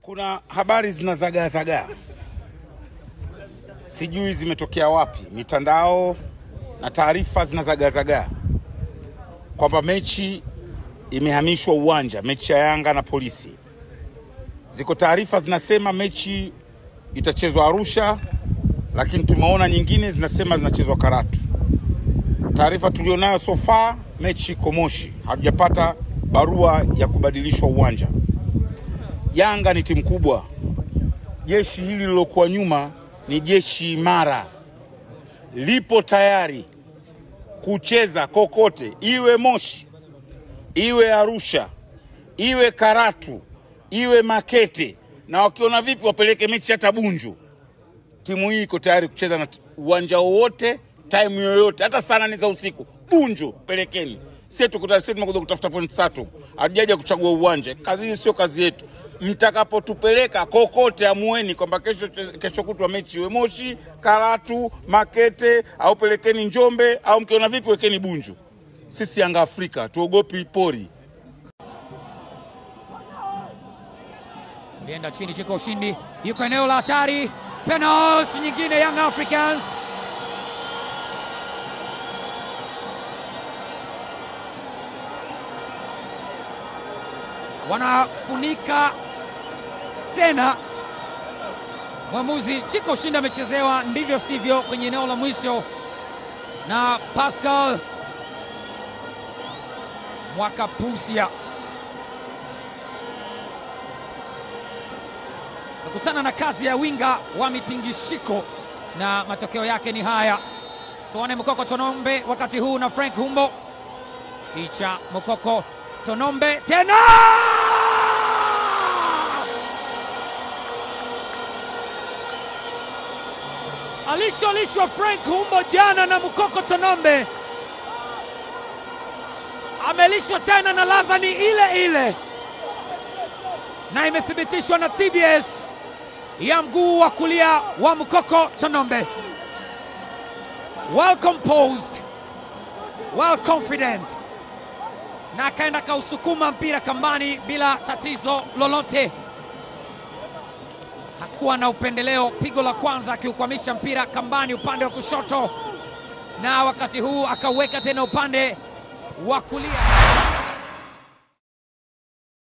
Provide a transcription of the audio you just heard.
Kuna habari zinazagaazagaa, sijui zimetokea wapi, mitandao na taarifa zinazagaazagaa kwamba mechi imehamishwa uwanja, mechi ya Yanga na Polisi. Ziko taarifa zinasema mechi itachezwa Arusha, lakini tumeona nyingine zinasema zinachezwa Karatu. Taarifa tulionayo so far, mechi iko Moshi, hatujapata barua ya kubadilishwa uwanja. Yanga ni timu kubwa, jeshi hili lilokuwa nyuma ni jeshi imara, lipo tayari kucheza kokote, iwe Moshi, iwe Arusha, iwe Karatu, iwe Makete, na wakiona vipi wapeleke mechi hata Bunju. Timu hii iko tayari kucheza na uwanja wowote, time yoyote, hata saa nane za usiku. Bunju pelekeni, sie tukuta, sie tumekuja kutafuta pointi tatu, hatujaja kuchagua uwanja. Kazi hii sio kazi yetu. Mtakapotupeleka kokote, amueni kwamba kesho, kesho kutwa mechi iwe Moshi, Karatu, Makete au pelekeni Njombe, au mkiona vipi wekeni Bunju. Sisi Yanga Afrika tuogopi pori. Alienda chini Chiko ushindi, yuko eneo la hatari, penalti nyingine Young Africans. Wanafunika tena. Mwamuzi Chiko ushindi amechezewa ndivyo sivyo kwenye eneo la mwisho na Pascal Mwakapusia kutana na kazi ya winga wa mitingishiko na matokeo yake ni haya. Tuone Mukoko Tonombe wakati huu na Frank Humbo, kicha Mukoko Tonombe tena alicholishwa Frank Humbo jana na Mukoko Tonombe amelishwa tena na ladha ni ile ile, na imethibitishwa na TBS ya mguu wa kulia wa Mukoko Tonombe. Well composed, well confident, na akaenda kausukuma mpira kambani bila tatizo lolote. Hakuwa na upendeleo. Pigo la kwanza akiukwamisha mpira kambani upande wa kushoto, na wakati huu akauweka tena upande wa kulia.